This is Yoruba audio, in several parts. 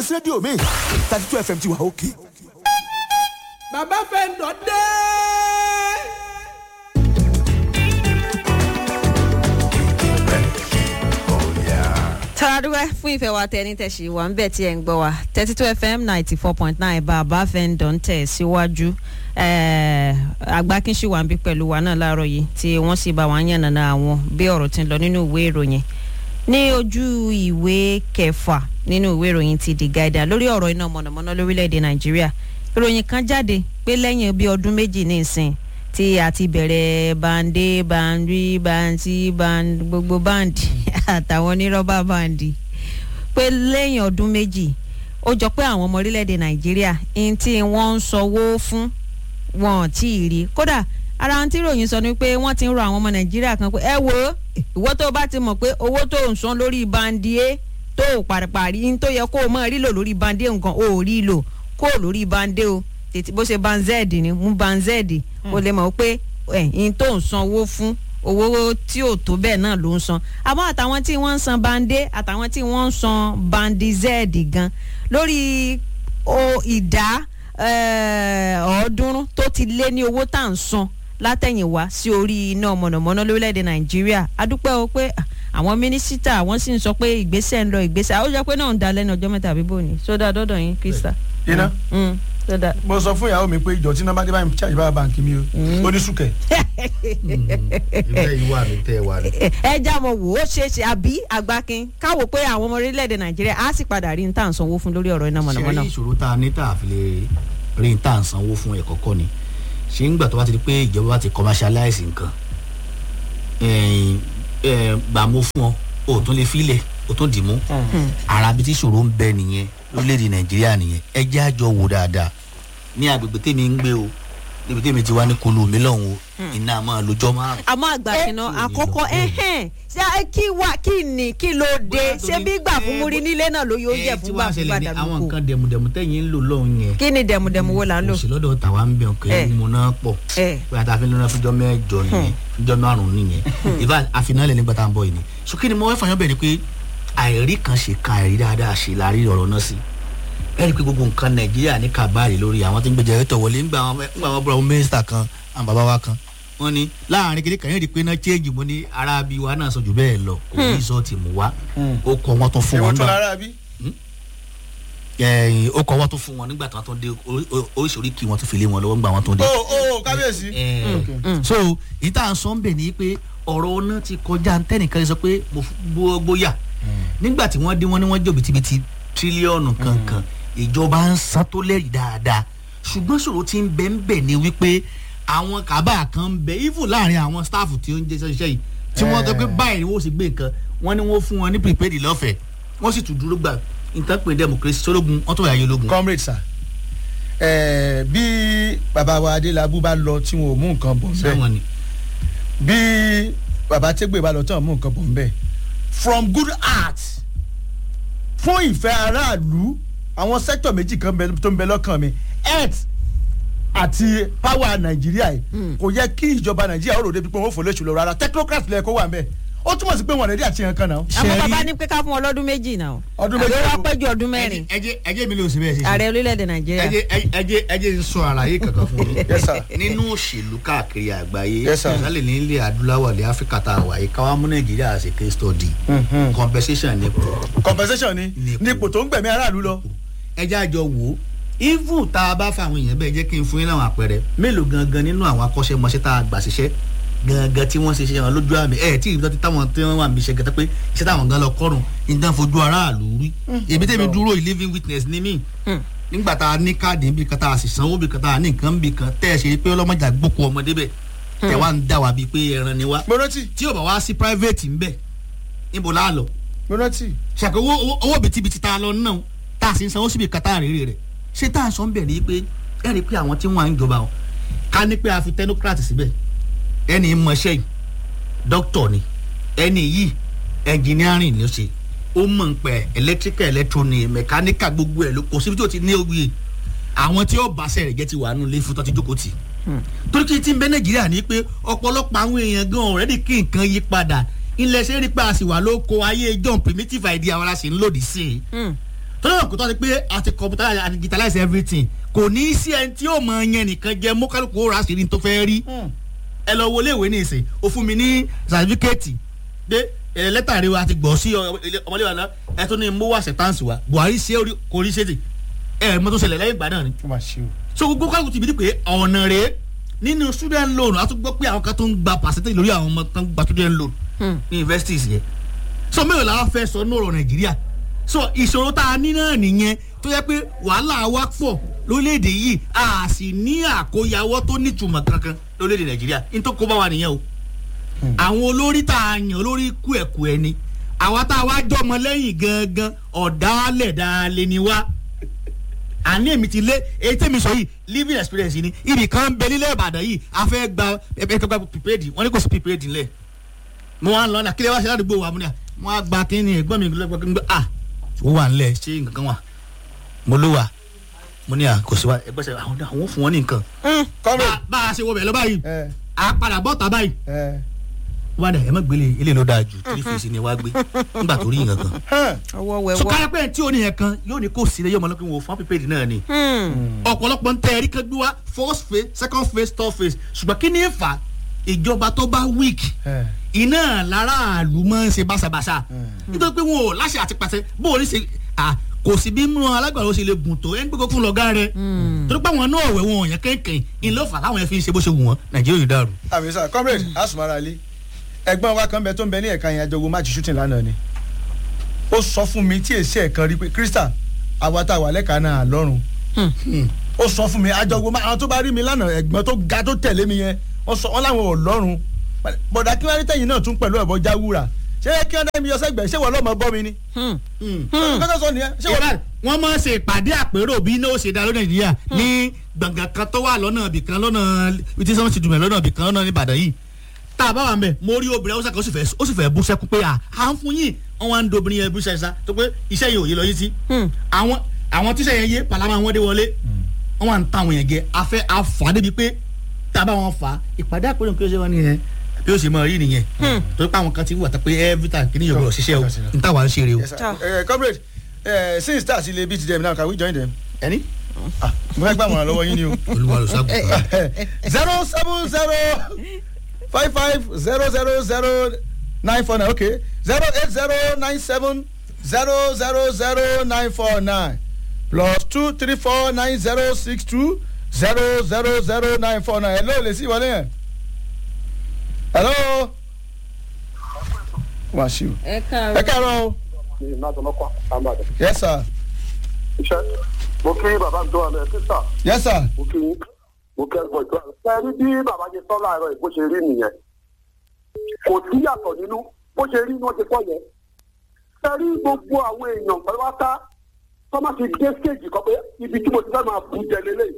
rédíò mi thirty two fm ti wà òkè. bàbá fẹ́ǹdọ̀ dé. tàdúrà fún ìfẹ́ wa tẹni tẹ̀sí wa ń bẹ̀ tí ẹ̀ ń gbọ́ wa thirty two fm ninety four point nine bàbá fẹ́ǹdọ̀ ń tẹ̀ síwájú agbákínṣì wà ń bí pẹ̀lú wa náà láàárọ̀ yìí tí wọ́n sì bá wa ń yànnàná àwọn bí ọ̀rọ̀ ti ń lọ nínú ìwé ìròyìn ní ojú ìwé kẹfà nínú ìwé ìròyìn ti the guardian lórí ọ̀rọ̀ iná mọ̀nàmọ́ná lórílẹ̀‐èdè nàìjíríà ìròyìn kan jáde pé lẹ́yìn bí ọdún méjì ní ìsìn tí a ti bẹ̀rẹ̀ bande bandi banti band gbogbo bandi àtàwọn onírọ́bà bandi pé lẹ́yìn ọdún méjì ó jọ pé àwọn ọmọ orílẹ̀‐èdè nàìjíríà ní tí wọ́n ń sanwó fún wọn tí ì rí kódà ara ohun tí ròyìn sọ ni pé wọ́n ti ń rọ àwọn ọmọ nàìjíríà kan pé ẹ wo ìwọ tó bá ti mọ̀ pé owó tó ń san lórí bandi a tó o pàrìpàrì ní tó yẹ kó o mọ̀ rí lò lórí bandi a nǹkan o ò rí lò kó o lórí bandi o tètè bó ṣe banzẹ́ẹ̀dì ni mú banzẹ́ẹ̀dì o lè mọ̀ pé ẹ̀yìn tó ń san owó fún owó tí ò tó bẹ́ẹ̀ náà ló ń san àmọ́ àtàwọn tí wọ́n ń san bande àtàwọn tí wọ́n ń san bandizẹ́ẹ̀dì gan lórí ìdá ọ̀ọ́dúnrún tó ti lé ní owó tá à ń san látẹ̀yìnwá sí orí iná mọ̀nàmọ́ná lórílẹ̀‐èdè nàìjíríà adúpẹ́ o pé àwọn mínísítà wọ́n sì ń sọ pé ìgbésẹ̀ ń lọ ìgbésẹ̀ ó jẹ́ pé náà ń da lẹ́nu ọjọ́ mẹ́ta àbí bòní sódà dọ́dọ̀ yín krista. iná sódà. mo sọ fún ìyàwó mi pé ìjọ tí nọmba dé báyìí charge bá báńkì mi o ó ní sùkẹ́. ibẹ̀ yìí wà mí tẹ́ ẹ wà ní. ẹ já mọ wò ó ṣeé ṣe àbí àgbákin káwò pé àwọn ọmọ orílẹ̀-èdè nàìjíríà á sì padà rí ní tá à ń sanwó fún lórí ọ̀rọ̀ iná mọ̀nàmọ́ná. ṣe ìṣòro tá a ní tá a fi lè rí ní tá à ń sanwó fún ẹ̀kọ́ kọ́ ni ṣé ń gbà tó bá ti di pé ìjọba bá ti commercialize nǹkan gbà mo fún ọ o tún lè filẹ̀ o tún dì mú ara bí tí ìṣòro ń bẹ nìyẹn lórílẹ̀‐èdè nàìjíríà nìyẹn ẹ jẹ́ àjọ wò dáadáa ní agbègbè tèmi ń gbé o níbi tèmi ti wá ní kolo mi lọ́hùn o iná máa lójọ́ márùn. àmọ́ àgbàkiná àkọ́kọ́ ẹ̀hẹ́n ṣé kí wá kí ni kí ló dé ṣé bí gbà fún múri nílé náà ló yóò jẹ fún gbà fún gbàdàgbò. àwọn nǹkan dẹ̀mùdẹ̀mù tẹ̀yìn ń lò lọ́hùn yẹn. kí ni dẹ̀mùdẹ̀mù wo là ń lò. òsì lọ́dọ̀ tàwa ń bẹ̀ ọ̀kẹ́ mu náà pọ̀ pé àtàfin lọ́nà fúnjọ́ mẹ́jọ nìyẹn fúnjọ́ márùn-ún nìyẹn ìbá àfinálẹ̀ nígbà tá à ń bọ̀ yìí ni. so kí ni mo fẹ́ fàyàn bẹ̀ ni pé àìrí kan ṣe kan àìrí dáadáa ṣe láàrí ọ̀rọ̀ náà sí ẹ rí i pé gbogbo nǹkan nàìjíríà ní kàbáàrí lórí àwọn tí ń gbé jẹrẹtọ̀ wọlé ńgbà wọn búra mínísítà kan àwọn bàbá wa kan wọn ni láàrin kékeré kan yóò di pé náà change mo ní ara bí wa náà sọ jù bẹ́ẹ̀ lọ kò ní sọ ti mú wa ó kọ wọn tó fún wọn èwo tún náà lára bí. ó kọ wọn tó fún wọn nígbà tí wọn tó dé oríṣiríṣi kí wọn tó fi lé wọn lọ́wọ́ nígbà wọn tó dé. o o kábíyèsí. so ìta sọ ń bẹ̀ ni pé ọ̀rọ̀ ọ̀nà ti kọjá ntẹ́nìkan sọ pé bóyá nígbà tí wọ́n dé wọ́n ní wọ́n jẹ́ òbítíbitì tírílíọ̀nù kankan ìjọba ń san tó lẹ́rìí dáadáa ṣùgbọ́n ṣòro ti ń bẹ ń bẹ̀ ni wípé àwọn kábà kan ń bẹ even láàrin àwọn staff tí ó ń jẹ́ iṣẹ́ yìí tí wọ́n sọ pé báyìí ni wọ́n sì gbé nǹkan wọ́n ní wọ́n fún wọn ní prepaid lọ́fẹ̀ẹ́ wọ́n sì tún dúró gbà nǹkan pè democracy sólógun wọ́n tó yà yé ológun. comrade sir ẹẹ bí bàbá wa adélábù bá lọ tí wọn ò mú nǹkan bọ̀ nbẹ sẹ́wọ̀n ni. bí bàbá tẹgbẹ bá lọ tí wọn ò mú nǹkan bọ̀ nbẹ from good heart fún ìfẹ́ aráàlú àwọn sẹ́tọ̀ méjì kan bẹ- tó ń bẹ lọ́kàn mi health àti power nàìjíríà yìí kò yẹ kí ìjọba nàìjíríà ó rò débi pé wọn ò fò lóṣù lọ rárá technocrat lẹ kó wà nbẹ ó túmọ̀ sí pé wọn rẹ̀dí àti yẹn kan náà. àwọn bàbá ní pé ká fún ọ lọ́dún méjì náà. Ọdún méjì. àbí wọ́n pẹ́ ju ọdún mẹ́rin. ẹjẹ ẹjẹ mi ló sì bẹ́ẹ̀ ṣe ṣe. ààrẹ orílẹ̀-èdè nàìjíríà. ẹjẹ ẹjẹ ẹjẹ ń sọ àlàyé kankan fún mi. Yes, sir. nínú òṣèlú káàkiri àgbáyé Yes, sir. sálẹ̀ ní ilẹ̀ adúláwọ̀ ilẹ̀ áfíríkà tá a wà yìí káwá mú nàìjíríà ṣe case study compensation ní pọ̀ compensation ni Nípò. nípò tó ń gbẹ̀mí aráàlú lọ. ẹjẹ́ àjọ wò ó even tá a bá fa àwọn èèyàn bẹ́ẹ̀ jẹ́ kí n fún yín láwọn àpẹẹrẹ mélòó gangan nínú àwọn akọ́ṣẹ́mọṣẹ́ tá a gbà ṣiṣẹ́ gangan tí wọ́n ṣe ṣe wọn lójú àmì ẹ̀ tí ìbí tó táwọn tí wọ́n wà níbi iṣẹ́ gẹ́gẹ́ pé iṣẹ́ táwọn gan lọ kọ́rùn ìdán fojú aráàlú rí èmi tẹ́mi dúró yìí living witness ní mí nígbà tá a ní káàdì níbi kan tá a sì sanwó bí kan tá a ní nǹkan bí kan tẹ́ ẹ ṣe pé ọlọ́mọdé àgbókò ọmọdé bẹ̀ tẹ̀ wá ń dà wá bíi pé ẹran ni wá mo rántí tí ò bá wá sí private ń bẹ̀ níbo láà lọ mo rántí. ṣàkó owó owó- owó bìtìbìtì tá a lọ náà tá a sì ń sanwó síbi kàtà rèrè rẹ̀ ṣé tá a sọ ń bẹ̀ ní pé ẹ rí i pé àwọn tí wọ́n à ń jọba o ká ní pé a fi technocrat síbẹ̀ ẹni mọṣẹ́ yìí dókítọ̀ ni ẹni yìí engineering ló ṣe ó mọ̀ ń pẹ́ electrical electronic mechanical gbogbo ẹ̀ ló kò síbi tí o ti ní oyè àwọn tí ó bá sẹ̀rẹ̀ jẹ́ ti wà nù lé fún tó ti jókòó tì torí kí n ti ń bẹ nàìjíríà ní pé ọ̀pọ̀lọpọ̀ àwọn èèyàn gan ọ̀rẹ́dì kí nǹkan yí padà ilẹ̀ ṣe rí pé a sì wà lóko ayé john primitive idea wa la sì ń lòdì sí i tọ́lá náà kò tọ́ ni pé a ti computer a ti digitalize everything kò ní í sí ẹni tí yóò mọ yẹn nìkan jẹ mú kálukú ó ra sí ní tó fẹ́ rí ẹ lọ wọlé ìwé ní ìsìn ó fún mi ní sàtífíkẹ́ẹ̀tì pé ẹ lẹ́tà rẹ wa ti gbọ́ sí ọ- ilé- ọmọlé wa náà ẹ tún ní mú wá sẹ̀tánsì wa buhari ṣe orí kò rí ṣe tì ẹ mọ tó ṣẹlẹ̀ lẹ́yìn ìgbà náà ni ó mà ṣe o. so gbogbo kálukú ti bi ní pé ọ̀nà rẹ̀ nínú student loan a tún gbọ́ pé àwọn kan tó ń gba percentage lórí àwọn ọmọ tó ń gba student loan ní universities yẹn so mélòó la wá fẹ́ sọ ní ọ̀rọ̀ nàìjíríà so ìṣòro tá a ní náà nìyẹn tó yẹ pé wàhálà wa pọ̀ lórílẹ̀‐èdè yìí a sì ní àkóyawọ́ tó nítumọ̀ kankan lórílẹ̀‐èdè nàìjíríà ní tó kó bá wa nìyẹn o àwọn olórí tá a yàn olórí kú ẹ̀kú ẹni àwa tá a wá jọmọ lẹ́yìn gangan ọ̀dàálẹ̀ dáálẹ̀ ni wá àní èmi ti lé èyí tẹ́mi sọ yìí living experience ni ibì kan bẹ nílẹ̀ ìbàdàn yìí a fẹ́ gba ẹgbẹ́ gba prepaid wọ́n ní kò sí prepaid ńlẹ̀ mo wá ń lọ náà kílẹ̀ wá sí ládùúgbò wa mo ní à mo wá gba kínní ẹ̀gbọ́n mi gbọ́dọ̀ gbọ́dọ̀ ah ó wà ńlẹ̀ ṣé nǹkan kan wà mo ló wà mo ní à kò sí wa ẹgbẹ́ sẹ́ àwọn àwọn fún wọn ní nǹkan. kọ́mẹ̀ Bá- bá a ṣe wọ bẹ̀ lọ báyìí ẹ a padà bọ́ ta báyìí ẹ wá dà ẹ má gbélé ilé ló dáa jù three face ni wá gbé nígbà tó rí nǹkan kan. hàn ọwọ́ so wẹ̀wọ́. káyọ̀ pé tí o ní yẹn kan yóò ní kó sílẹ̀ yóò mọ̀ lọ́kùnrin wò fún prepaid náà ni ọ̀pọ̀lọpọ̀ ń tẹ ẹ̀rí kan gbé wá first phase second phase third phase ṣùgbọ́n kí ni ń fà ìjọba tó bá weak ẹ iná láràlú máa ń ṣe báṣabàṣa nítorí pé wọn ò láṣẹ àti pàṣẹ bó o ní ṣe à kò sí bí mú alágbàdo ṣe lè gùn tó ẹni pé kókó lọ́gá rẹ torí pé àwọn náà wẹ̀ wọn ò yẹn kéèké ìlú ọ̀fà táwọn yẹn fi ń ṣe bó ṣe wù wọ́n nàìjíríà yóò dàrú. àmì sà comrade asumara ali ẹ̀gbọ́n wa kan bẹ tó ń bẹ ní ẹ̀ka yẹn àjọwò match shooting lánàá ni ó sọ fún mi tí èsì ẹ̀kan rí pé krista àwa tá a wà lẹ́ka náà lọ́rùn ó sọ fún mi àjọwò àwọn tó bá rí mi lánàá ẹ̀gbọ́n tó ga tó tẹ̀lé mi yẹn wọ́n sọ wọ́n láwọn ò lọ́rùn bọ̀dà kí wọ́n rí tẹ̀yìn náà tún pẹ̀lú ẹ̀bọ jáwúra ṣé kí wọ́n dá mi yọ sẹ́gbẹ̀ẹ́ ṣé wọ́n lọ́mọ bọ́ mi ni kọ́tà sọ nìyẹn ṣé wọ́n ìbá wọn máa ń ṣe ìpàdé àpérò bí iná ó ṣe dá lórí nàìjíríà ní gbọ̀ngàn kan tó wà lọ́nà ibì kan lọ́nà ibi tí sọ́wọ́n ti dùnmẹ̀ lọ́nà ibì kan lọ́nà ìbàdàn yìí tá a bá wà mẹ́ mo rí obìnrin haúsá kan ó sì fẹ́ ó sì fẹ́ bú sẹ́kú pé à à ń fún yín wọn wá ń do obìnrin yẹn bú sẹ́sá tó pé iṣẹ́ yẹn ò yé lọ yí sí àwọn àwọn tíṣẹ́ yẹn yé pàlámà wọn dé wọlé wọn wà ń ta àwọn yẹn gẹ afẹ́ afà débi pé tá a bá wọn fà á ìpàdé àpérò kí ó ṣe wọn nìyẹn bí ó ṣe máa rí nìyẹn torí pé àwọn kan ti wà tó pé every time kí ni yóò gbọdọ̀ ṣiṣẹ́ o n táwa ń ṣe rè o. Yes, sir. Eh, comrade eh, since start ilé beat them now can we join them. ẹni Ah, mo fẹ́ gbà wọ́n lọ́wọ́ yín ni o. olúwa ló sábà. zero seven zero five five zero zero zero nine four nine okay zero eight zero nine seven zero zero zero nine four nine plus two three four nine zero six two zero zero zero nine four nine hello lè sí ìwọlé yẹn hello wàṣíù ẹ ẹ káàárọ̀. káàárọ̀ o ìmọ̀tòlọ́kọ̀ àmàdà. yes sir iṣẹ́ mo kí bàbá mi tó wà lẹ́yìn sísà yes sir mo kí mo kí ẹgbọ́n ìtura. ẹ rí bí bàbá ṣe sọ láàárọ̀ yìí bó ṣe rí nìyẹn kò sí yàtọ̀ nínú bó ṣe rí ni wọ́n ti pọ̀ yẹn. ẹ rí gbogbo àwọn èèyàn pẹ̀lúwátá tó má ti dé stéèjì kan pé ibi tí mo ti fẹ́ máa bù jẹ lélẹ̀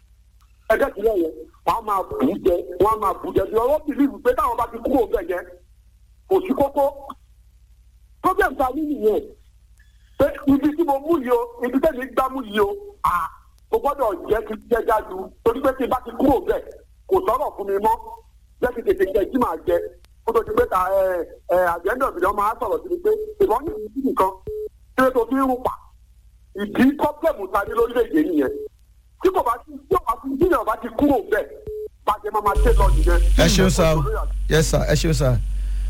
ẹgbẹ́ ìpínlẹ̀ yẹn wọ́n á máa bù jẹ wọ́n á máa bù jẹ bí ọwọ́ bìlíìfù pé táwọn bá ti kúrò bẹ̀ yẹn kò sí kókó problem ta ní nìyẹn pé ibi tí mo mú yìí o ibi tẹ́lẹ̀ gbá mú yìí o à mo gbọ́dọ̀ jẹ́ kí jẹ́ jáde torí pé tí n bá ti kúrò bẹ́ẹ̀ kò sọ̀rọ̀ fún mi mọ́ jẹ́ kí tètè jẹ́ tí màá jẹ kó tó ti pé ta ẹ ẹ àjẹ́ńdọ̀ ìbílẹ̀ máa sọ̀rọ̀ sí mi pé ìbọn ní ìdí nìkan tí ó tó fi ń rún pa ìdí pọ́blẹ̀mù ta ní lórílẹ̀‐èdè nìyẹn tí kò bá ti tí ò bá ti tí ò bá ti kúrò bẹ́ẹ̀ bàjẹ́ máa máa ṣe lọ nìyẹn. ẹ ṣeun sir o yes sir ẹ ṣeun sir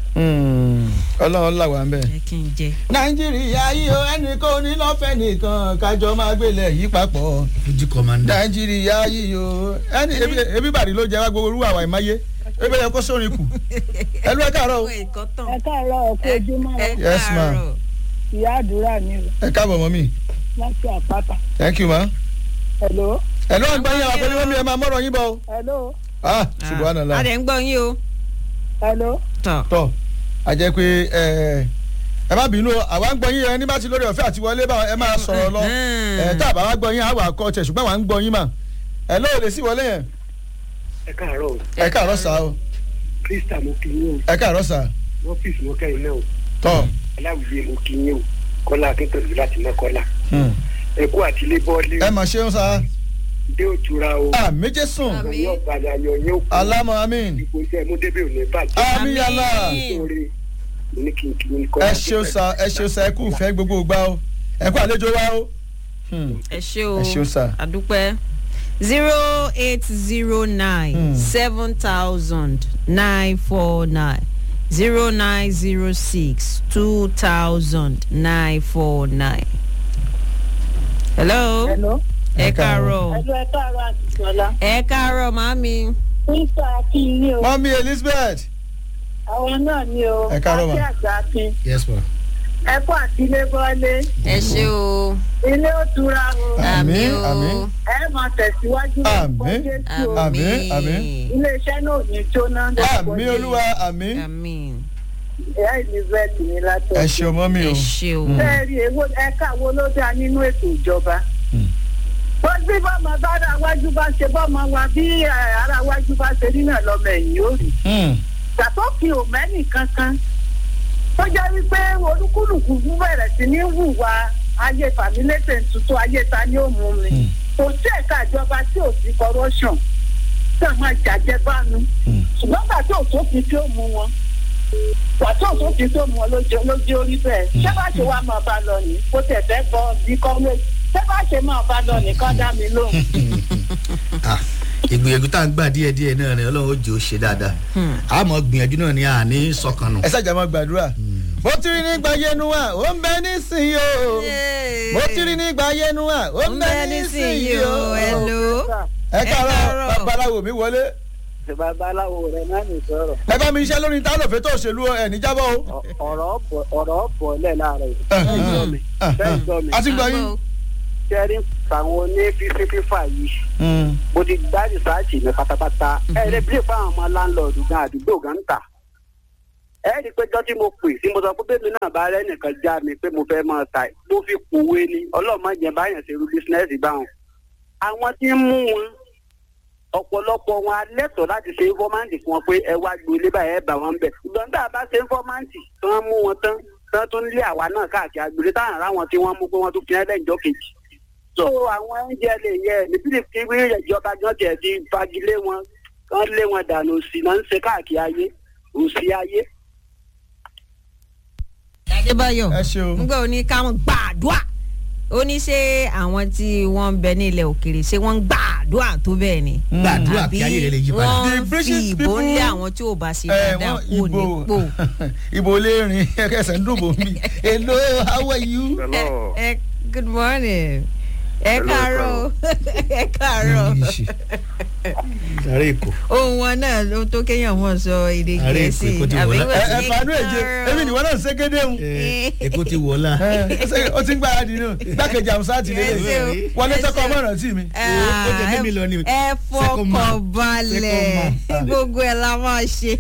Hmm, ọlọ́run là wà ń bẹ̀. ẹ kí n jẹ. nàìjíríà yìí o ẹnìkan ò ní lọ́fẹ̀ẹ́ nìkan kájọ máa gbélé yìí papọ̀. fuji commander. nàìjíríà yìí o ẹni ebi- ebi bàrí ló jẹ wá gbogbo orú àwa ìmáyé ebi yẹ kó sórin kù ẹlú ẹ káàárọ̀ o ẹ kọ́ tán. ẹ káàárọ̀ ọ̀pọ̀ ojúmọ́ ẹ Yes, ma'am. káàárọ̀. ìyá àdúrà mi o ẹ káàbọ̀ mọ́ mi láti àpáta. thank you ma. hello ẹlú ọ̀gbọ́n yín àwọn akọ́ni mọ́mí ẹ máa mọ́rọ̀ yín bọ̀ o. hello ah a subhanallah dẹ̀ ń gbọ́ yín o. hello tọ̀. tọ́ a jẹ́ pé ẹ ẹ má bínú o àwa ń gbọ́ yín ẹ ní bá ti lórí ọ̀fẹ́ àti wọlé bá ẹ máa sọ̀rọ̀ lọ ẹ tá a bá wá gbọ́ yín àwa kọ́ ọ̀tẹ̀ ṣùgbọ́n àwa ń gbọ́ yín mà ẹ lóò lè sí wọlé yẹn ẹ káàárọ̀ o ẹ káàárọ̀ sá o krista mo kí yín ẹ káàárọ̀ sá o ọ́fíìsì mo kẹ́yìn náà o tọ́ aláwìyé mo kí yín o kọ́lá akẹ́kọ̀ọ́ láti mẹ́kọ́lá hmm. ẹ kú àtìlé bọ́ọ̀lì ẹ mà ṣeun sá dé òtura o a méje sùn Àmín. yóò padà yan yín o alámọ amín ìbò iṣẹ́ mú débè ò ní bàjẹ́ àmì yàrá Àmín. sóore mo ní kí n kí n kọ́ ẹ ṣeun sá ẹ ṣeun sá ẹ kú fẹ́ gbogbo gbà o ẹ kó àlejò wa o. Hmm. ẹ ṣe o Ẹ ṣé o, sir. àdúpẹ́ zero eight zero nine seven thousand nine four nine zero nine zero six two thousand nine four nine. hello hello. ẹ káàárọ̀ ẹjọ́ ẹ káàárọ̀ àti sọlá. ẹ káàárọ̀ màámi nípa akínyìn o mọ́mí elizabeth àwọn náà ni o Ẹ káàárọ̀ mà. àti àgbà akin yes ma. ẹkọ àti ilé bọ́lé ẹ ṣe o ilé ó tura o Àmín, o àmín. ẹ máa tẹ̀síwájú Àmín. Jésù o. Àmín, àmín. iléeṣẹ́ náà ò ní jóná àmì olúwa àmì àmín ìyá elizabeth ní látọ̀. ẹ ṣeun mọ́mí ẹ o. ṣe o bẹ́ẹ̀ rí èwo ẹ̀ka wo ló dáa nínú ètò ìjọba. wọ́n bí bọ́mọ bá ara wájú bá ṣe bọ́mọ wa bí eh, ara wájú bá ṣe rí náà lọ́mọ ẹ̀yìn ó rí. Hmm. ṣàtọ́kì ò mẹ́nì kankan tó jẹ́ wípé olúkúlùkù bẹ̀rẹ̀ sí ní hùwà ayé fàmílétè tuntun ayé ta ni ó mú mi kò sí ẹ̀ka ìjọba tí ò sí corruption tí a máa jàjẹ́ bánu ṣùgbọ́n gbà tí òṣòfin tí ó mú wọn gbà tí òṣòfin tí ó mú wọn lójú lójú orí bẹ́ẹ̀ ṣé bá ṣe wá máa bá lọ ní kó tẹ̀ fẹ́ bọ́ bí kọ́wé ṣé bá ṣe máa bá lọ ní kọ́ dá mi lóhùn. Ah, ìgbìyànjú tá à ń gbà díẹ̀ díẹ̀ náà ni ọlọ́run ó jẹ́ ó ṣe dáadáa àmọ́ gbìyànjú náà ni à ní sọkànnù. ẹ ṣàjà máa gbàdúrà. mo ti rí nígbà yẹnu wa ó ń bẹ nísìnyí o. mo ti rí nígbà yẹnu wa ó ń bẹ nísìnyí o. hello ẹ Ẹ káàárọ̀ káàárọ̀. babaláwo mi wọlé. babaláwo rẹ náà ní sọ̀rọ̀ ẹ bá mi iṣẹ́ lórí tálọ̀fẹ́ tó òṣèlú ẹ̀ níjábọ̀ o. ọ̀rọ̀ bọ̀ lẹ̀ láàárọ̀ yìí. bẹ́ẹ̀ gbọ́ mi a ti gbọ́ yín. ṣẹ́rí àwọn oní fífi fífà yìí mo ti gbá rìsáàjì mi pátápátá ẹ lè bí fáwọn ọmọ láńlọ́ọ̀dù gan àdúgbò gan ń tà ẹ rí i pé jọ́ tí mo pè sí mo sọ pé bẹ́ẹ̀ mi náà bá rẹ́ nìkan já mi pé mo fẹ́ máa ta mo fi kòwé ni ọlọ́mọ jẹ báyàn ṣe irú bísínẹ́sì báwọn àwọn tí ń mú wọn ọ̀pọ̀lọpọ̀ wọn alẹ́tọ̀ láti ṣe fọ́máǹtì fún wọn pé ẹ wá gbé ilé báyẹn ẹ bà wọ́n bẹ̀ ṣùgbọ́n tá a bá ṣe fọ́máǹtì tí wọ́n mú wọn tán tán tún lé àwa náà káàkiri agbèrè táwọn ará wọn tí wọ́n mú pé wọ́n tún fi ẹ́ lẹ́yìn kejì so àwọn oúnjẹ lè yẹ nítorí kí wí ìjọba gan tiẹ̀ ti fagilé wọn kán lé wọn dànù sí náà ń ṣe káàkiri ayé òsì ayé. adébáyọ̀ ẹ ṣeun. nígbà wo ni káwọn gbàdúrà ó ní ṣé àwọn tí wọ́n ń bẹ ní ilẹ̀ òkèrè ṣé wọ́n ń gbàdúrà tó bẹ́ẹ̀ ni. gbàdúrà kí ayé rẹ lè yí padà. wọ́n The ń fi British ìbò people- lé àwọn tí ò bá ṣe ẹ dáadáa wọn kú ibo nípò. ibo lè rìn ẹsẹ̀ ń dùn bò mí. hello how are you. Hello. ẹ ẹ good morning ẹ Hello, káàárọ̀ ẹ káàárọ̀ ààrẹ èkó. ohun wọn náà ló tó kéèyàn mọ̀ sọ èdè Ààrẹ gẹ̀ẹ́sì Èkó ti wọ̀ àbí lá- wọ́n ẹ ẹ ṣe fanú èje káàárọ̀. èmi nìwọ náà ń ségédé ń. èkó ti wọlá. ó ti ń gbáradì nù gbákejì àmúṣá ti Ẹ ṣé o, lélẹ̀ wọlé ẹ tọkọ ṣé o. ọmọ ìrántí mi. ó jẹ mímí lọ ni. ẹ Second man. fọkàn balẹ̀ Second man. gbogbo ẹ̀ la máa ṣe.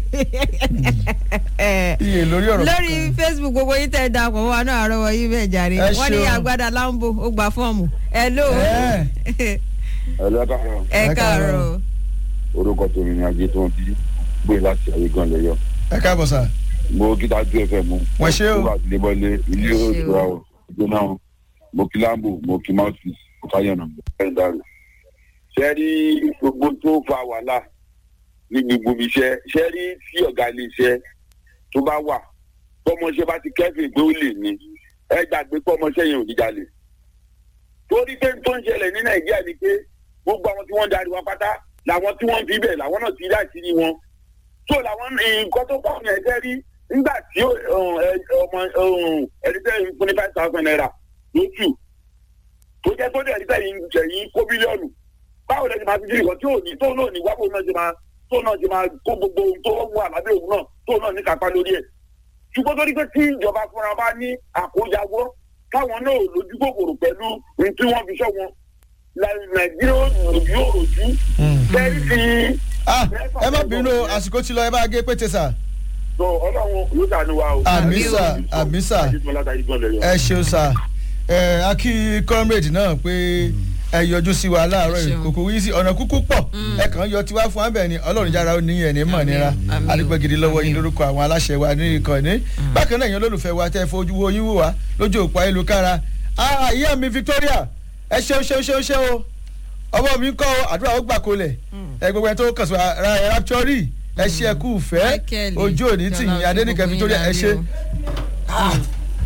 iye lórí ọ̀rọ̀ lórí kankan. facebook gbogbo yín tẹ̀ da pọ̀ wá náà àrọ́wọ́ yín bẹ́ẹ̀ jàre Ẹ wọ́n ní ṣeun. agbada lambo ó gba fọ́ọ̀mù ẹ ló Ẹ. ẹlẹ́kàrọ̀ ẹ Ẹ káàárọ̀. káàárọ̀ orúkọ tèmi ni ajé tó ń bí gbé láti ayé gan lẹ́yọ. ẹ káàbọ̀ sà. mo kí dájú ẹfẹ mu. Wọ́n ṣé o. mo kí àtìlébọ́lé ilé Wọ́n ṣé o. òṣùwà o ìgbóná o mo kí lambo mo kí mouthpiece mo káyọ̀nà mo fẹ́ dàrú. ṣé rí gbogbo tó fa wàhálà ní gbogbo iṣẹ́ ṣé rí tí ọ̀gá ilé iṣẹ́ tó bá wà tọmọṣẹ́ bá ti kẹ́fìn pé ó lè ní ẹ gbàgbé pé ọmọṣẹ́ yẹn ò ní jalè. torí pé tó ń ṣẹlẹ̀ ní nàìjíríà ni pé gbogbo àwọn tí wọ́n ń darí wa pátá làwọn tí wọ́n ń fi bẹ̀ làwọn náà ti rí àṣírí wọn so làwọn nǹkan tó kọ́ ọ̀nà ẹ̀jẹ̀ rí nígbà tí ó, um, ẹ- ọmọ um, ẹni tẹ́ ń fún ní five thousand naira lóṣù tó jẹ́ tó dẹ̀ ní tẹ̀yìn tẹ̀yìn kó bílíọ̀nù báwo lẹ́yìn máa fi jírí kan tí ò ní tó náà ní wábò náà ṣe máa tó náà ṣe máa kó gbogbo ohun tó wà lábẹ́ òun náà tó náà ní kápá lórí ẹ̀ ṣùgbọ́n tó ní pé tí ìjọba fúnra bá ní àkójawọ́ káwọn náà lójú kòkòrò pẹ̀lú ohun tí wọ́n fi ṣọ́ wọn la- nàìjíríà ò lójú òròjú kẹ́rì fi Ah, ẹ má bínú o, àsìkò tí lọ ẹ bá gé pété sà. so ọlọ́run yóò ṣàánú wa o. Àmín sà, àmín sà. ẹ ṣeun sà ẹ akí comrade náà pé ẹ yọjú sí wa láàárọ̀ Ẹ ṣeun. ìkòkò yìí sí ọ̀nà kúkú pọ̀ ẹ kàn ń yọ tiwa fún abẹ ni ọlọ́run jára ó ní ẹ̀ ní mọ̀ nira àmín o, adúpẹ́ gidi lọ́wọ́ yín àmín o. lórúkọ àwọn aláṣẹ wa ní ìkànnì bákan náà yẹn olólùfẹ́ wa tẹ́ fojú wo yín wò wá lójú òpó ayélujára ah ìyá mi Victoria ẹ ṣeun ṣeun ṣeun ṣeun o ọmọ mi kọ́ àdúrà ó gbà kolẹ̀ ẹ gbogbo ẹ tó kàn sí wa ra ẹ rapture ẹ ṣe ẹ kú fẹ́ Michael, ojú òní tì yín Jọlá, Adénìkẹ́ gbogbo yín Victoria ẹ la rí ṣe o.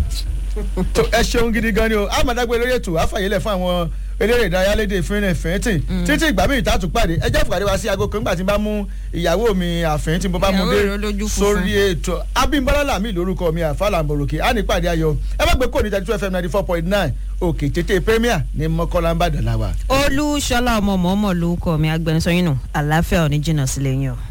tó ẹ ṣeun gidi gan ni o amadagbe lórí ètò àfàyèlẹ fún àwọn eléré ìdárayá lédè fínrẹ fẹẹtì títí ìgbà míì tá a tún pàdé ẹ jẹ́ fìpàdé wa sí aago kan nígbà tí n bá mú ìyàwó mi àfẹ́yìn tí mo bá mú Ìyàwó dé rẹ̀ olójú funfun. sórí ètò abimbola lami lórúkọ mi àfàlà mbòròkè á ní pàdé ayọ̀ ẹ má gbé kò ní thirty two fm ninety four point nine òkè tètè premier ní mọ́kànlá ń bàdàn láwa. olúṣọlá ọmọ mọ́mọ́ lórúkọ mi agbẹnusọ yín nù àlàáfíà ò ní jìnnà sílẹ̀ yín o.